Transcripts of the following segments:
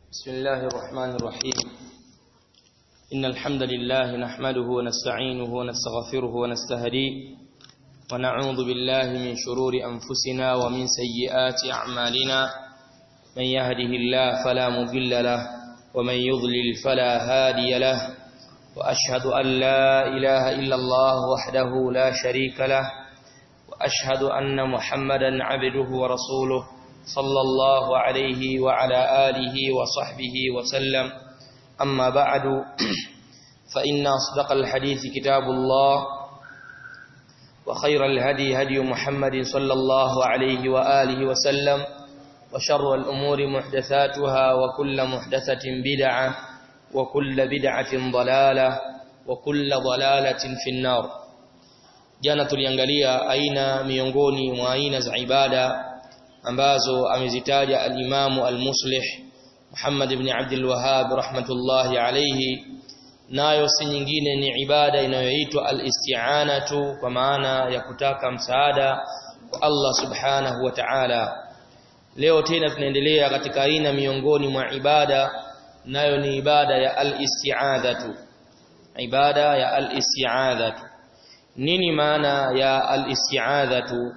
بسم الله الرحمن الرحيم إن الحمد لله نحمده ونستعينه ونستغفره ونستهديه ونعوذ بالله من شرور أنفسنا ومن سيئات أعمالنا من يهده الله فلا مضل له ومن يضلل فلا هادي له وأشهد أن لا إله إلا الله وحده لا شريك له وأشهد أن محمدا عبده ورسوله صلى الله عليه وعلى آله وصحبه وسلم أما بعد فإن أصدق الحديث كتاب الله وخير الهدي هدي محمد صلى الله عليه وآله وسلم وشر الأمور محدثاتها وكل محدثة بدعة وكل بدعة ضلالة وكل ضلالة في النار jana tuliangalia aina miongoni mwa aina za ibada ambazo amezitaja al-Imam al-Muslih Muhammad ibn Abdul Wahhab rahmatullahi alayhi nayo si nyingine ni ibada inayoitwa al-isti'anatu kwa maana ya kutaka msaada kwa Allah subhanahu wa ta'ala leo tena tunaendelea katika aina miongoni mwa ibada nayo ni ibada ya al-isti'adhatu ibada ya al-isti'adhatu nini maana ya al-isti'adhatu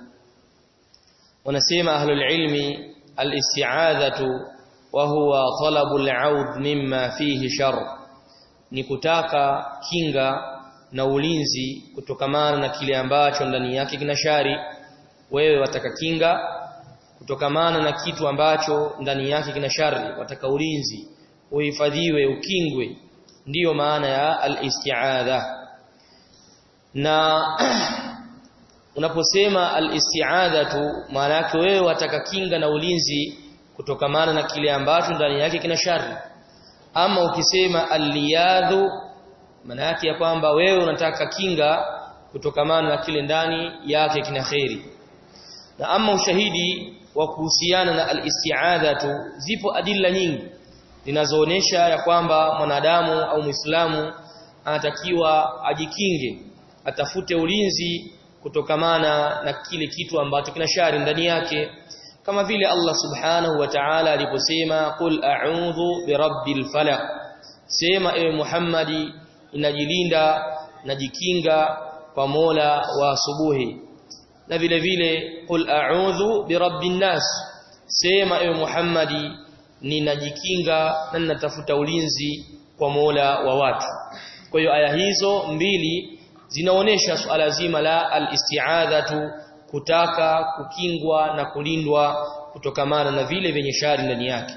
wanasema ahlul ilmi al-isti'adhatu wa huwa talabu al-'aud mimma fihi shar ni kutaka kinga na ulinzi kutokamana na kile ambacho ndani yake kina shari wewe wataka kinga kutokamana na kitu ambacho ndani yake kina shari wataka ulinzi uhifadhiwe ukingwe ndiyo maana ya al-isti'adha na unaposema al-isti'adhatu maana yake wewe wataka kinga na ulinzi kutokamana na kile ambacho ndani yake kina shari ama ukisema al-liyadhu maana yake ya kwamba wewe unataka kinga kutokamana na kile ndani yake kina khairi na ama ushahidi wa kuhusiana na al-isti'adhatu zipo adilla nyingi zinazoonesha ya kwamba mwanadamu au Muislamu anatakiwa ajikinge atafute ulinzi kutokamana na kile kitu ambacho kina shari ndani yake kama vile Allah subhanahu wa ta'ala aliposema qul a'udhu birabbil falaq sema ewe Muhammadi inajilinda najikinga kwa Mola wa asubuhi na vile vile qul a'udhu birabbin nas sema ewe Muhammadi ninajikinga na ninatafuta ulinzi kwa Mola wa watu kwa hiyo aya hizo mbili zinaonesha suala zima la al-isti'adhatu kutaka kukingwa na kulindwa kutokamana na vile vyenye shari ndani yake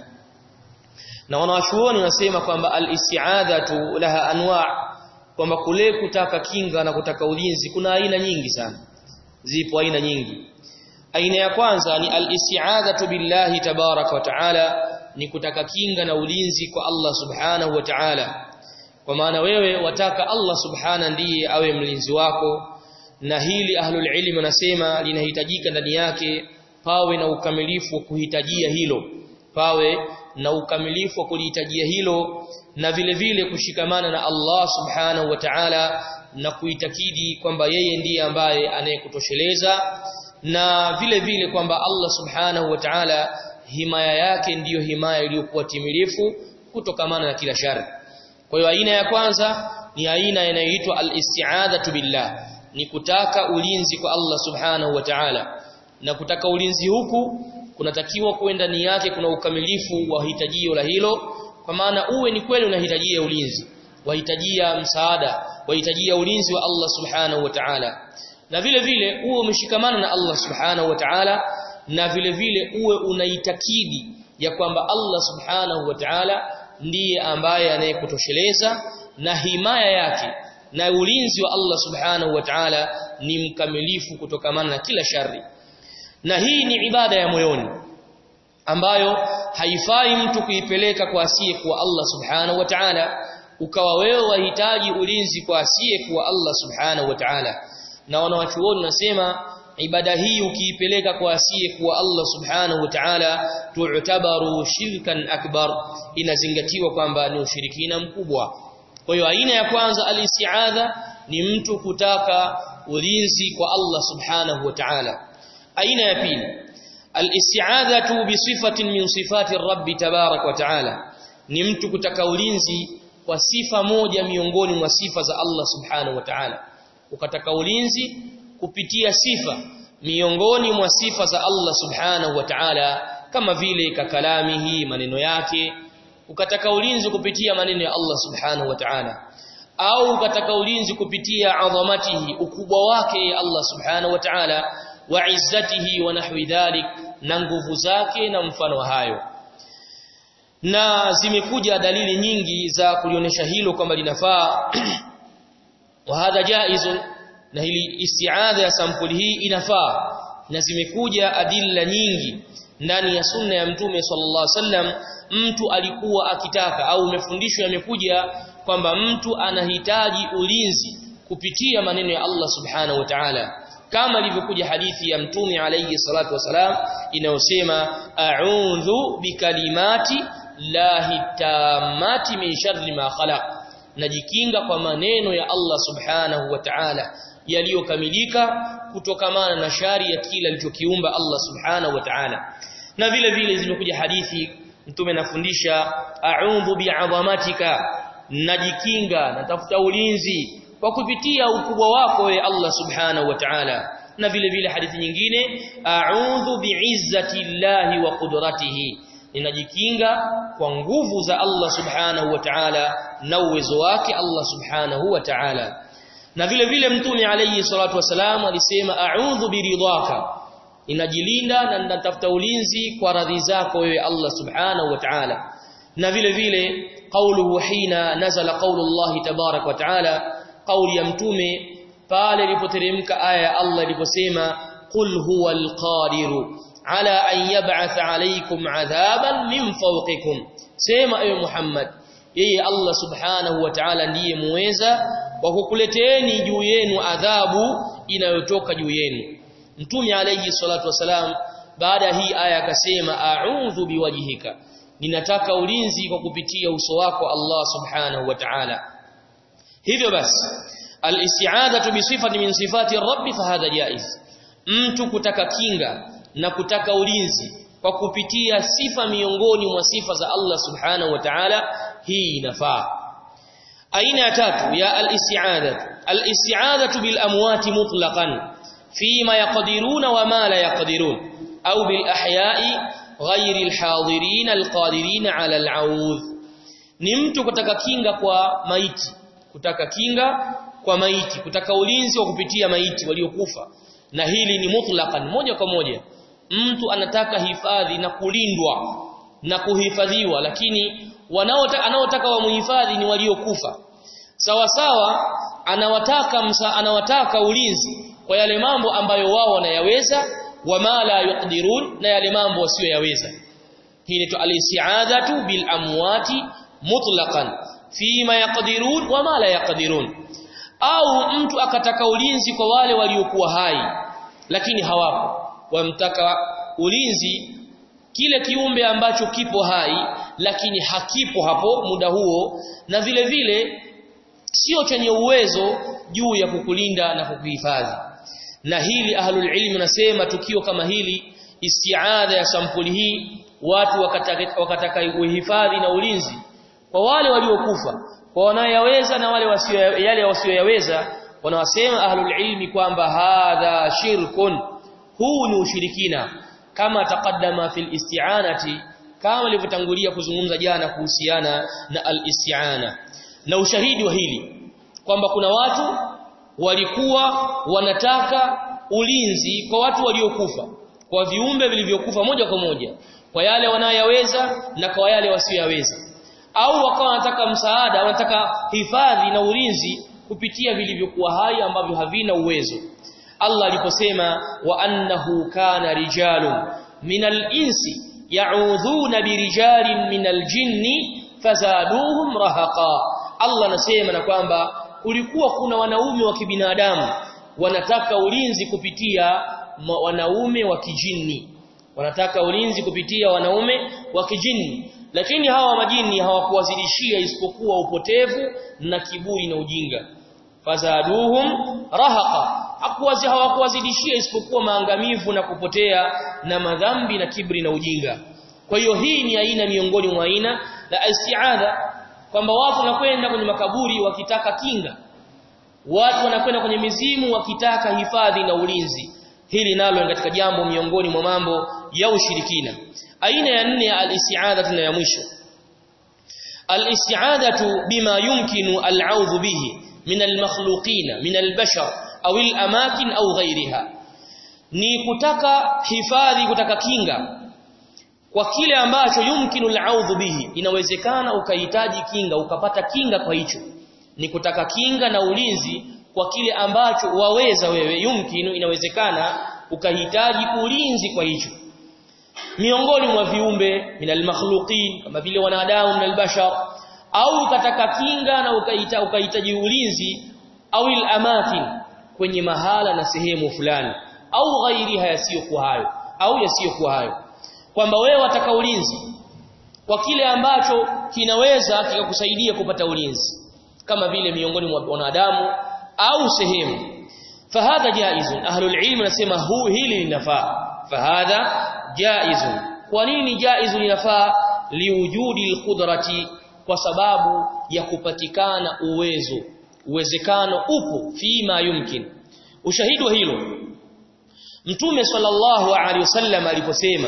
na wanawachuoni wanasema kwamba al-isti'adhatu laha anwa kwamba kule kutaka kinga na kutaka ulinzi kuna aina nyingi sana zipo aina nyingi aina ya kwanza ni al-isti'adhatu billahi tabaraka wa taala ni kutaka kinga na ulinzi kwa Allah subhanahu wa ta'ala kwa maana wewe wataka Allah subhana ndiye awe mlinzi wako na hili ahlul ilmi wanasema linahitajika ndani yake pawe na ukamilifu wa kuhitajia hilo pawe na ukamilifu wa kulihitajia hilo na vile vile kushikamana na Allah subhanahu wa ta'ala na kuitakidi kwamba yeye ndiye ambaye anayekutosheleza na vile vile kwamba Allah subhanahu wa ta'ala himaya yake ndiyo himaya iliyokuwa timilifu kutokamana na kila shari kwa hiyo aina ya kwanza ni aina inayoitwa al-isti'adatu billah ni kutaka ulinzi kwa Allah subhanahu wa ta'ala na kutaka ulinzi huku kunatakiwa kuenda ndani yake kuna ukamilifu wa hitajio la hilo kwa maana uwe ni kweli unahitajia ulinzi wahitajia msaada wahitajia ulinzi wa Allah subhanahu wa ta'ala na vile vile uwe umeshikamana na Allah subhanahu wa ta'ala na vile vile uwe unaitakidi ya kwamba Allah subhanahu wa ta'ala ndiye ambaye anayekutosheleza na himaya yake na ulinzi wa Allah subhanahu wa ta'ala ni mkamilifu kutokamana na kila shari na hii ni ibada ya moyoni ambayo haifai mtu kuipeleka kwa asiye kwa Allah subhanahu wa ta'ala ukawa wewe wahitaji ulinzi kwa asiye kwa Allah subhanahu wa ta'ala na wanawachuoni nasema ibada hii ukiipeleka kwa asiye kwa Allah subhanahu wa ta'ala tu'tabaru shirkan akbar inazingatiwa kwamba ni ushirikina mkubwa kwa hiyo aina ya kwanza al-isti'adha ni mtu kutaka ulinzi kwa Allah subhanahu wa ta'ala aina ya pili al-isti'adhatu bi sifatin min sifati rabbi tabarak wa ta'ala ni mtu kutaka ulinzi kwa sifa moja miongoni mwa sifa za Allah subhanahu wa ta'ala ukataka ulinzi kupitia sifa miongoni mwa sifa za Allah subhanahu wa ta'ala kama vile kakalamihi maneno yake ukataka ulinzi kupitia maneno ya Allah subhanahu wa ta'ala au ukataka ulinzi kupitia adhamatihi ukubwa wake Allah subhanahu wa ta'ala wa izzatihi wa nahwi dhalik na nguvu zake na mfano hayo na zimekuja dalili nyingi za kulionyesha hilo kwamba linafaa wa hadha jaizun na hili isti'adha ya sampuli hii inafaa na zimekuja adilla nyingi ndani ya sunna ya mtume sallallahu alaihi wasallam mtu alikuwa akitaka au umefundishwa yamekuja kwamba mtu anahitaji ulinzi kupitia maneno ya Allah subhanahu wa ta'ala kama ilivyokuja hadithi ya mtume alayhi salatu wasalam inayosema a'udhu bikalimati lahi tamati min sharri ma khalaq najikinga kwa maneno ya Allah subhanahu wa ta'ala yaliyokamilika kutokamana na shari ya kila alichokiumba Allah subhanahu wa ta'ala na vile vile zimekuja hadithi mtume anafundisha a'udhu bi'azamatika najikinga natafuta ulinzi kwa kupitia ukubwa wako we Allah subhanahu wa ta'ala na vile vile hadithi nyingine a'udhu bi'izzati llahi wa qudratihi ninajikinga kwa nguvu za Allah subhanahu wa ta'ala na uwezo wake Allah subhanahu wa ta'ala na vile vile mtume alayhi salatu wasalam alisema a'udhu biridhaka ninajilinda na ninatafuta ulinzi kwa radhi zako wewe Allah subhanahu wa ta'ala na vile vile qauluhu hina nazala qaulu Allah tabarak wa ta'ala qauli ya mtume pale ilipoteremka aya ya Allah iliposema qul huwal qadiru ala an yab'atha alaykum adhaban min fawqikum sema ewe Muhammad yeye Allah subhanahu wa ta'ala ndiye muweza wa kukuleteeni juu yenu adhabu inayotoka juu yenu mtume alayhi salatu wasalam baada hii aya akasema a'udhu biwajhika ninataka ulinzi kwa kupitia uso wako Allah subhanahu wa ta'ala hivyo basi al-isti'adatu bi sifati min sifati rabbi fahadha jaiz mtu kutaka kinga na kutaka ulinzi kwa kupitia sifa miongoni mwa sifa za Allah subhanahu wa ta'ala hii inafaa aina ya tatu ya al-isti'adatu al-isti'adatu bil amwati mutlaqan fima yaqdiruna wa ma la yaqdirun au bil ahya'i ghairi al-hadirin al-qadirin 'ala al-'audh ni mtu kutaka kinga kwa maiti kutaka kinga kwa maiti kutaka ulinzi wa kupitia maiti waliokufa na hili ni mutlaqan moja kwa moja mtu anataka hifadhi na kulindwa na kuhifadhiwa lakini wanaotaka anaotaka wamuhifadhi ni waliokufa sawa sawa anawataka msa, anawataka ulinzi kwa yale mambo ambayo wao wanayaweza wama la yuqdirun na yale mambo wasiyoyaweza hii ni al-isti'adatu bil amwati mutlaqan fima yaqdirun wama la yaqdirun au mtu akataka ulinzi kwa wale waliokuwa hai lakini hawapo wamtaka ulinzi kile kiumbe ambacho kipo hai lakini hakipo hapo muda huo na vile vile sio chenye uwezo juu ya kukulinda na kukuhifadhi na hili ahlul ilmi nasema tukio kama hili isti'adha ya sampuli hii watu wakataka, wakataka uhifadhi na ulinzi kwa wale waliokufa kwa wanaoyaweza na wale wasio yale wasioyaweza wanawasema ahlul ilmi kwamba hadha shirkun huu ni ushirikina kama taqaddama fil isti'anati kama ilivyotangulia kuzungumza jana kuhusiana na al-isti'ana na ushahidi wa hili kwamba kuna watu walikuwa wanataka ulinzi kwa watu waliokufa kwa viumbe vilivyokufa moja kwa moja kwa yale wanayoyaweza na kwa yale wasioyaweza au wakawa wanataka msaada wanataka hifadhi na ulinzi kupitia vilivyokuwa hai ambavyo havina uwezo Allah aliposema wa annahu kana rijalun minal insi ya'udhuna birijalin minal jinni fazaduhum rahaqa Allah anasema na kwamba kulikuwa kuna wanaume wa kibinadamu wanataka ulinzi kupitia wanaume wa kijini wanataka ulinzi kupitia wanaume wa kijini lakini hawa majini hawakuwazidishia isipokuwa upotevu na kiburi na ujinga fazaduhum rahaqa hakuwazi hawakuwazidishia isipokuwa maangamivu na kupotea na madhambi na kibri na ujinga kwa hiyo hii ni aina miongoni mwa aina la isti'adha kwamba watu wanakwenda kwenye makaburi wakitaka kinga watu wanakwenda kwenye mizimu wakitaka hifadhi na ulinzi hili nalo ni katika jambo miongoni mwa mambo ya ushirikina aina ya nne ya al-isti'adha na ya mwisho al-isti'adatu bima yumkinu al-'audhu bihi min al-makhluqin min al-bashar au al-amakin au ghayriha ni kutaka hifadhi kutaka kinga kwa kile ambacho yumkinu al-'audhu bihi inawezekana ukahitaji kinga ukapata kinga kwa hicho ni kutaka kinga na ulinzi kwa kile ambacho waweza wewe yumkinu inawezekana ukahitaji ulinzi kwa hicho miongoni mwa viumbe minal makhluqin kama vile wanadamu na albashar au ukataka kinga na ukaita ukahitaji ulinzi au amakin kwenye mahala na sehemu fulani au ghairiha yasiyokuwa hayo au yasiyokuwa hayo kwamba wewe wataka ulinzi kwa kile ambacho kinaweza kikakusaidia kupata ulinzi kama vile miongoni mwa wanadamu au sehemu fahadha jaizun ahlul ilm nasema huu hili linafaa fahadha jaizun kwa nini jaizun linafaa liwujudi alqudrati kwa sababu ya kupatikana uwezo uwezekano upo fima yumkin ushahidi wa hilo mtume sallallahu alaihi wasallam aliposema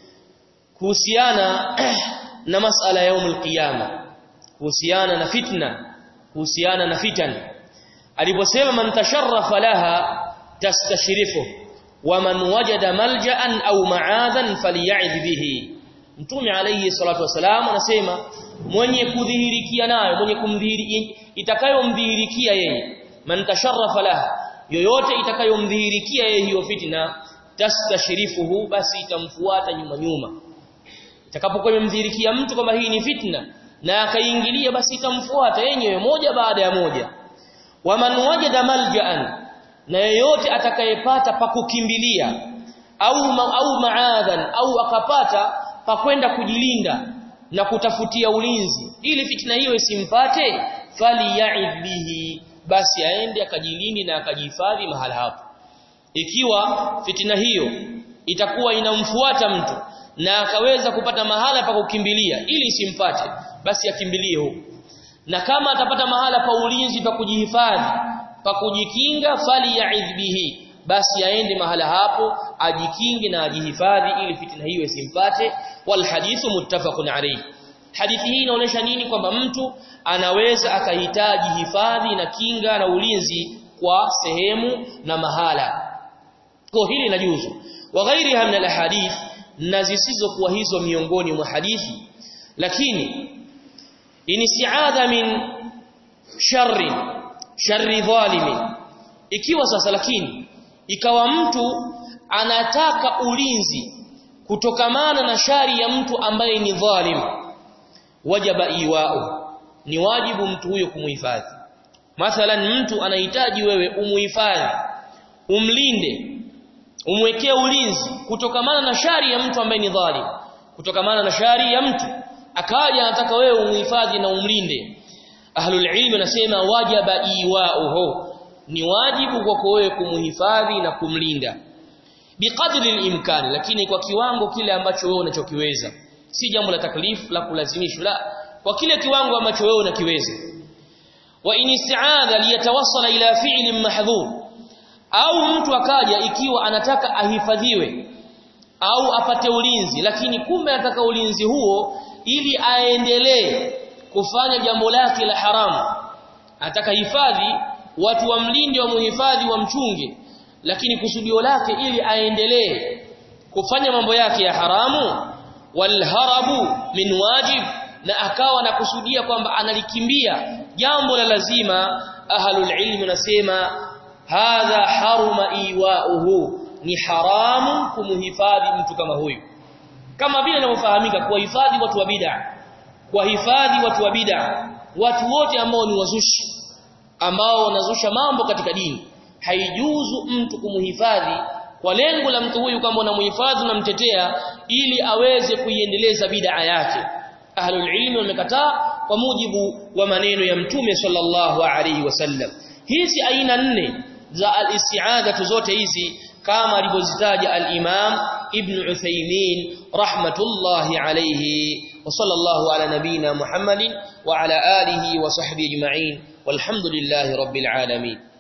kuhusiana na masala ya yaumul qiyama kuhusiana na fitna kuhusiana na fitan aliposema man tasharrafa laha tastashrifu wa man wajada malja'an au ma'adhan falya'idh bihi mtume alayhi salatu wasalam anasema mwenye kudhihirikia nayo mwenye kumdhihiri itakayomdhihirikia yeye man tasharrafa laha yoyote itakayomdhihirikia yeye hiyo fitna tastashrifuhu basi itamfuata nyuma nyuma itakapokuwa imemdhihirikia mtu kwamba hii ni fitna na akaingilia basi itamfuata yenyewe moja baada ya moja waman wajada malja'an na yeyote atakayepata pa kukimbilia au ma, au maadhan au akapata pa kwenda kujilinda na kutafutia ulinzi ili fitna hiyo isimpate fali ya'id bihi basi aende akajilindi na akajihifadhi mahala hapo ikiwa fitina hiyo itakuwa inamfuata mtu na akaweza kupata mahala pa kukimbilia ili isimpate basi akimbilie huko na kama atapata mahala pa ulinzi pa kujihifadhi pa kujikinga fali ya'idh bihi basi aende mahala hapo ajikinge na ajihifadhi ili fitina hiyo isimpate wal hadithu muttafaqun alayhi hadithi hii inaonyesha nini kwamba mtu anaweza akahitaji hifadhi na kinga na ulinzi kwa sehemu na mahala kwa hili inajuzu wa ghairiha min alahadith na zisizokuwa hizo miongoni mwa hadithi lakini inisiadha min sharri sharri dhalimi ikiwa sasa lakini ikawa mtu anataka ulinzi kutokamana na shari ya mtu ambaye ni dhalim wajaba iwao ni wajibu mtu huyo kumuhifadhi mathalan mtu anahitaji wewe umuhifadhi umlinde umwekee ulinzi kutokamana na shari ya mtu ambaye ni dhalim kutokamana na shari ya mtu akaja anataka wewe umuhifadhi na umlinde ahlul ilm anasema wajaba iwauhu ni wajibu kwako wewe kumuhifadhi na kumlinda biqadri al-imkan lakini kwa kiwango kile ambacho wewe unachokiweza si jambo la taklif la kulazimishwa la kwa kile kiwango ambacho wewe unakiweza wa in isti'adha liyatawassala ila fi'lin mahdhur au mtu akaja ikiwa anataka ahifadhiwe au apate ulinzi lakini kumbe anataka ulinzi huo ili aendelee kufanya jambo lake la haramu ataka hifadhi watu wamlinde wa muhifadhi wa mchunge lakini kusudio lake ili aendelee kufanya mambo yake ya haramu walharabu min wajib na akawa na kusudia kwamba analikimbia jambo la lazima ahlul ilmi nasema hadha haruma iwauhu ni haramu kumuhifadhi mtu kama huyu kama vile inavyofahamika kuwahifadhi watu wa bid'a kuwahifadhi watu wa bid'a watu wote ambao ni wazushi ambao wanazusha mambo katika dini haijuzu mtu kumuhifadhi kwa lengo la mtu huyu kama unamuhifadhi unamtetea ili aweze kuiendeleza bid'a yake ahlul ilmi wamekataa kwa mujibu wa maneno ya mtume sallallahu alaihi wasallam hizi aina nne za al-isti'adatu zote hizi kama alivyozitaja al-Imam Ibn Uthaymeen rahmatullahi alayhi wa sallallahu ala nabina Muhammadin wa ala alihi wa sahbihi ajma'in walhamdulillahi rabbil alamin